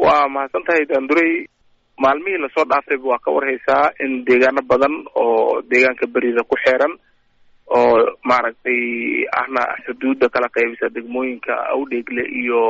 waa mahadsan tahay daandurey maalmihii lasoo dhaafayba waa ka warhaysaa in deegaano badan oo deegaanka berida ku xeeran oo maaragtay ahna xuduudda kala qaybisa degmooyinka awdheegle iyo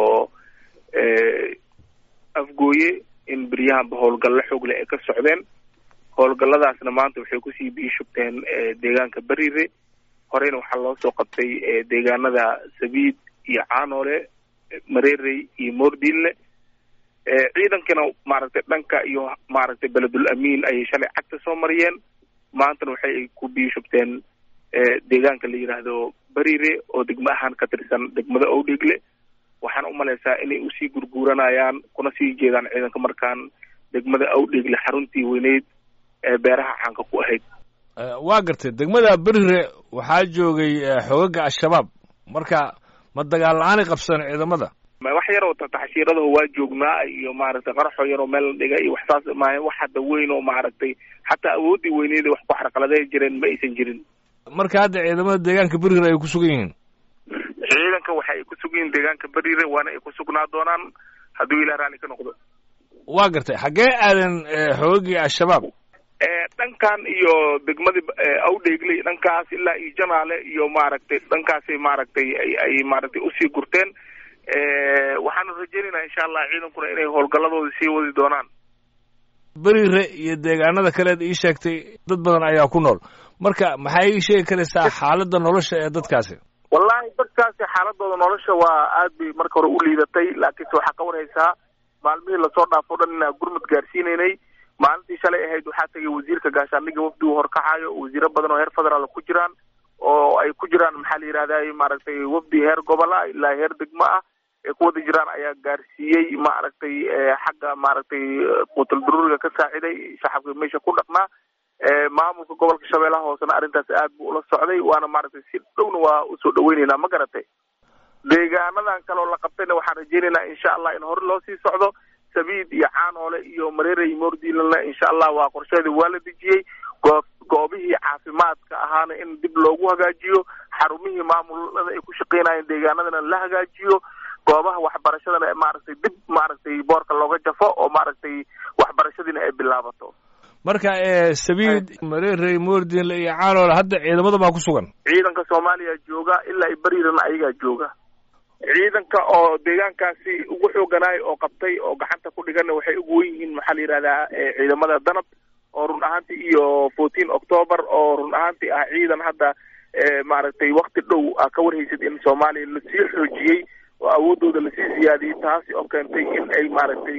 afgooye in beryahanba howlgallo xoogle ay ka socdeen howlgalladaasna maanta waxay kusii biishugteen deegaanka berire horeyna waxaa loo soo qabtay deegaanada sabiid iyo caanoole mareerey iyo moordinle ciidankana maaragtay dhanka iyo maaragtay beledul amiin ayay shalay cagta soo mariyeen maantana waxay ku biishugteen deegaanka la yidhaahdo berire oo degmo ahaan ka tirsan degmada owdhegle waxaan umalaysaa inay usii gurguuranayaan kuna sii jeedaan ciidanka markaan degmada awdhegle xaruntii weyneyd ee beeraha caanka ku ahayd waa gartay degmada berire waxaa joogay xoogaga al-shabaab marka ma dagaal la-aanay qabsan ciidamada wax yaroo taxshiiradaho waa joognaa iyo maaragtay qaraxoo yaroo meel la dhiga iyo waxsaas maaha wax hadda weyn oo maaragtay xataa awooddii weyneeda wax ku xarqaladay jireen ma aysan jirin marka hadda ciidamada deegaanka berire ay ku sugan yihiin ciidanka waxa ay ku sugan yihiin deegaanka berire waana ay ku sugnaa doonaan hadduu ilah raalli ka noqdo waa gartay xaggee aadan xoogagii al-shabaab dhankan iyo degmadii awdheegle dhankaas ilaa iyo janaale iyo maaragtay dhankaasay maaragtay ay ay maaragtay usii gurteen waxaanu rajaynaynaa insha allah ciidankuna inay howlgalladooda sii wadi doonaan berire iyo deegaanada kaleed ii sheegtay dad badan ayaa ku nool marka maxay ii sheegi karaysaa xaaladda nolosha ee dadkaasi wallahi dadkaasi xaaladooda nolosha waa aad bay marka hore u liidatay laakiinse waxaa ka warhaysaa maalmihii lasoo dhaafo dhan inaa gurmud gaarsiinaynay maalintii shalay ahayd waxaa tagay wasiirka gaashaandhigga wafdi uu horkacayo wasiiro badan oo heer federaal ku jiraan oo ay ku jiraan maxaa la yidhahday maaragtay wafdi heer gobol ah ilaa heer degmo ah ay ku wada jiraan ayaa gaarsiiyey maaragtay xagga maaragtay qutul daruuriga ka saaciday shacabka meesha ku dhaqnaa maamulka gobolka shabeellaha hoosena arrintaas aad buu ula socday waana maaragtay si dhowna waa usoo dhaweyneynaa ma garatay deegaanadan kaleoo la qabtayna waxaan rajaynaynaa insha allah in hore loo sii socdo sabiid iyo caanoole iyo mareerey moordiilana insha allah waa qorsheedii waa la dejiyey goo goobihii caafimaadka ahaana in dib loogu hagaajiyo xarumihii maamulada ay ku shaqeynayeen deegaanadana la hagaajiyo goobaha waxbarashadana maaragtay dib maaragtay boorka looga jafo oo maaragtay waxbarashadiina ay bilaabato marka sabiid mareerey moordinle iyo caanoole hadda ciidamada baa ku sugan ciidanka soomaaliya jooga ilaa i berirana ayagaa jooga ciidanka oo deegaankaasi ugu xooganaay oo qabtay oo gacanta ku dhiganna waxay ugu wen yihiin maxaa la yidhahdaa ciidamada danab oo run ahaantii iyo fourteen october oo run ahaantii ah ciidan hadda maaragtay wakti dhow a ka warhaysid in soomaaliya lasii xoojiyey oo awoodooda lasii siyaadiyey taasi oo keentay in ay maaragtay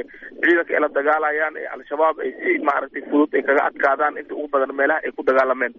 ciidanka ay la dagaalayaan ee al-shabaab ay si maaragtay fudud ay kaga adkaadaan inta ugu badan meelaha ay ku dagaalameen